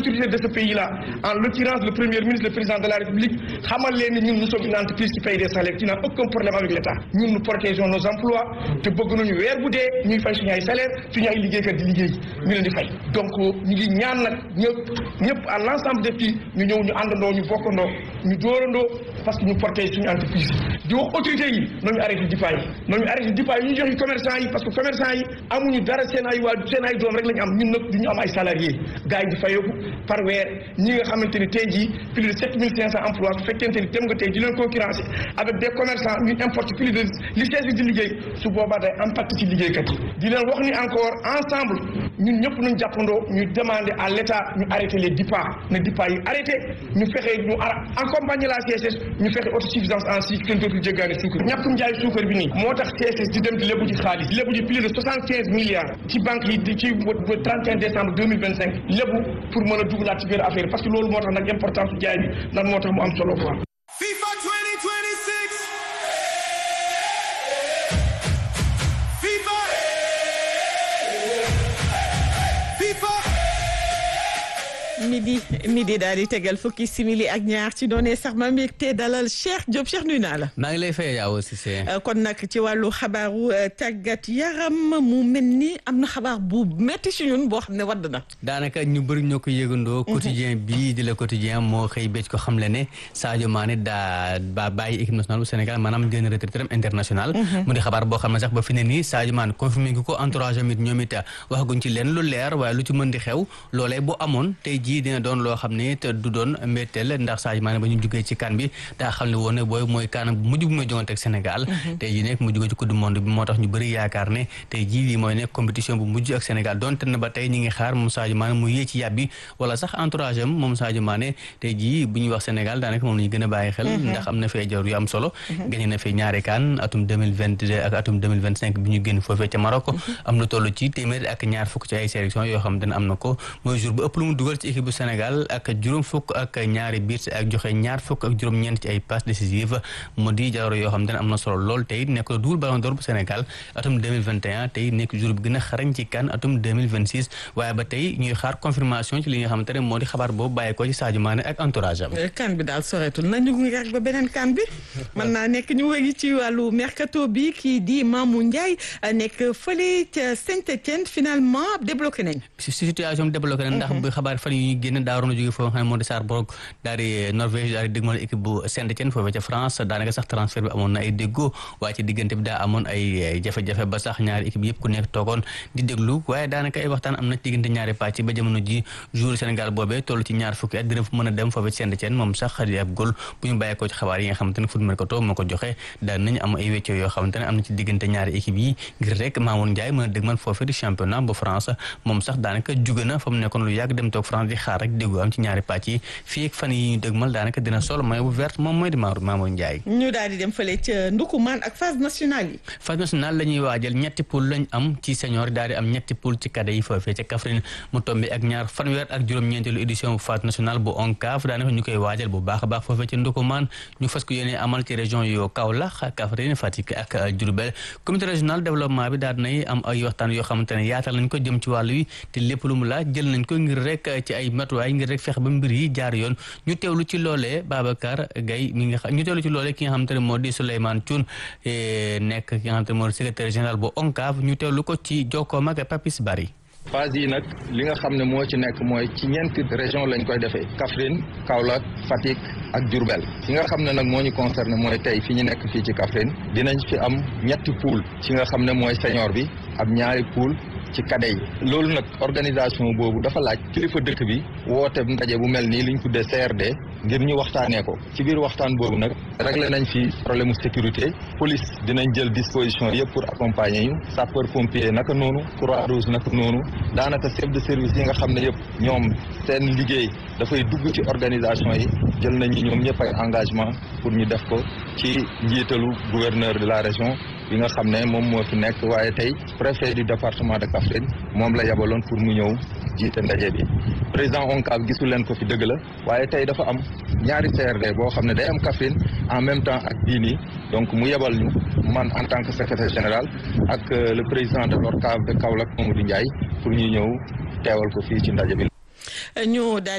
autorités de ce pays là en l'occurrence le premier ministre le président de la république xamal leen ni ñun nous sommes une entreprise qui paye des salaires qui n'a aucun problème avec l'État ñun nous protégeons nos emplois te bëgg nañu weer bu dee ñuy fay suñu ay salaire suñu ay liggéeykat di liggéey ñu leen di fay donc ñu ngi ñaan nag ñëpp ñëpp à l'ensemble des pays ñu ñëw ñu àndandoo ñu bokkandoo ñu dóorandoo parce que ñu protège suñu entreprise di wax autorités yi nañu arrêté dipaa yi nañu arrêté dipaa yi ñu joxe commerçant yi parce que commerçant yi amuñu dara seen ay waa seen ay doom rek la ñu am ñun nag du ñu am ay salariés gars yi di fayeeku par weer ñi nga xamante ni tey jii plus de sept mille cinq cent emplois su fekkente ni dem nga tey di leen concurrencer avec des commerçants ñu importe plus de li sees di liggéey su boobaa day impact ci liggéeykat yi di leen wax ni encore ensemble ñun ñëpp nañ jàppandoo ñu demander à l'État ñu arrêté les dipaa na dipaa yi arrêté ñu fexe ñu accompagner la CSS ñu fexe autosuffisance en sucre kenn dootul jéggaani suukar ñàkkum njaay suukar bi nii moo tax CSS di dem di lébu ji xaalis lébu ji plus de soixante quinze milliards ci banque yi di ci ba 31 décembre 2025 lébu pour mën a dugalaat ci biir affaire parce que loolu moo tax nag importance jaay bi nan moo tax mu am solo quoi. FIFA 2026. FIFA. FIFA. midi midi daal di tegal fukki simili ak ñaar ci doone sax ma mbégte dalal Cheikh Diop Cheikh nuyu naa la. maa ngi lay fay yaa aussi c'est kon nag ci wàllu xabaaru tàggat yaram mu mel ni am na xabaar bu metti si ñun boo xam ne wadd na. daanaka ñu bëri ñoo ko yëgandoo. quotidien bii di la quotidien moo xëy becc ko xam le ne Sadio Mané daa ba bàyyi équipe nationale bu Sénégal maanaam jënd retraite international mu di xabaar boo xam ne sax ba fi ne nii Sadio Mané confirmé ngi ko entourage amit ñoom it waxaguñ ci leen lu leer waaye lu ci mën di xew loolee bu amoon tey jii dina doon loo xam ne te du doon mbetteel ndax Sadio Mané ba ñu jugee ci kan bi daa xam ne woon ne booy mooy kan bu mujj bu muy jongante ak Sénégal tey jii nekk mu jugee ci coupe du monde bi moo tax ñu bëri yaakaar ne tey jii lii mooy nekk compétition bu mujj ak Sénégal donte na ba tey ñi ngi xaar moom Sadio Mané mu yee ci yàbbi wala sax entourage am moom Sadio Mané tey jii bu ñuy wax Sénégal daanaka moom la ñu gën a bàyyi xel ndax am na fee jawr yu am solo gagné na fi ñaari kaan atum 2022 ak atum 2025 bi ñu génn foofee ca Maroc am na toll ci téeméer ak ñaar fukk ci ay sélection yoo xam ne am na ko mooy jour bu ëpp lu mu dugal ci équipe bu Sénégal ak juróom fukk ak ñaari biir ak joxe ñaar fukk ak juróom ñeent ci ay passes décisives mu di jawro yoo xam ne am na solo lool tey nekk double ballon d'or bu Sénégal atum 2021 tey nekk jour bi gën a xarañ ci kan atum 2026 waaye ba tey ñuy xaar confirmation ci li nga xamante ne moo di xabaar boobu bàyyi ko ci Sadio Mané ak entourage am kan bi daal soreetul nañu ngi rek ba beneen kan bi mën naa nekk ñu wëri ci wàllu mercato bi kii di Mamou Ndiaye nekk fële ca Saint-Étienne finalement débloqué nañ si situation débloqué nañ ndax bu xabaar fan yu ñu génn daa waroon a jóge foofu nga xam ne moo di Sarborg daal di Norvège daal di dégmal équipe bu Saint-Étienne foofee ca France daanaka sax transfert bi amoon na ay déggoo waaye ci diggante bi daa amoon ay jafe-jafe ba sax ñaari équipe yëpp ku nekk toogoon di déglu waaye daanaka ay waxtaan am na ci diggante ñaari pàcc ba jamono ji jour Sénégal boobee toll ci ñaar fukki at dina fa mën a dem foofee ci Saint-Étienne moom sax di ab góol bu ñu bàyyi ko ci xabaar yi nga xamante ne foot mercato moo ko joxe daan nañu am ay weccoo yoo xamante ne am na ci diggante ñaari équipe yi ngir rek Mamoun Ndiaye mën a dégmal foofee di championnat bu France moom sax daanaka jóge na fa mu nekkoon lu yàgg dem toog France di xaar rek déggu am ci ñaari pàcc yi fii ak fan yi ñu dëgmal daanaka dina sol mooy bu verte moom mooy di Maodo Mamoun Ndiaye ñu daal di dem fële ca Ndukumaan ak phase nationale yi phase nationale la ñuy waajal ñetti poule lañ am ci senior daal di am ñetti poule ci cadet yi foofee ca Kaffrine mu tombé ak ñaar fanweer ak juróom-ñeenteelu édition bu phase nationale bu ONCAV daanaka ñu koy waajal bu baax a baax foofee ca Ndukumaan ñu fas ko yéene amal ci région yoo Kaolack Kaffrine Fatick ak Diourbel comité régional développement bi daal dinay am ay waxtaan yoo xamante ne yaatal nañ ko jëm ci wàllu wi te lépp lu mu laaj jël nañ ko ngir rek ci ay matuwaay ngir rek fexe ba mbir yi jaar yoon ñu teewlu ci loolee Babacar Gaye mi nga xam ñu teewlu ci loolee ki nga xamante ne moo di Souleymane Thioune nekk ki nga xamante ne moo di secrétaire général bu ONCAV ñu teewlu ko ci jokkoom ak Papis Bari phase yi nag li nga xam ne moo ci nekk mooy ci ñeenti région lañ koy defee Kaffrine Kaolack Fatick ak Diourbel fi nga xam ne nag moo ñu concerné mooy tey fi ñu nekk fii ci Kaffrine dinañ fi am ñetti poule ci nga xam ne mooy senior bi am ñaari poule ci cadet yi loolu nag organisation boobu dafa laaj kilifa dëkk bi woote ndaje bu mel nii li ñu tuddee CRD ngir ñu waxtaanee ko ci biir waxtaan boobu nag réglé nañ fi problème mu sécurité police dinañ jël disposition yëpp pour accompagner ñu sapeur pompier naka noonu croix rouge naka noonu daanaka chef de service yi nga xam ne yëpp ñoom seen liggéey dafay dugg ci organisation yi jël nañu ñoom ñëpp ay engagement pour ñu def ko ci njiitalu gouverneur de la région bi nga xam ne moom moo fi nekk waaye tey préfet du département de Kaffrine moom la yabaloon pour mu ñëw jiite ndaje bi président ONCAV gisu leen ko fi dëgg la waaye tey dafa am ñaari CRD boo xam ne day am Kaffrine en même temps ak bii nii donc mu yebal ñu man en tant que secrétaire général ak le président de l'ORCAV de Kaolack Mamadou Ndiaye pour ñu ñëw teewal ko fii ci ndaje bi ñu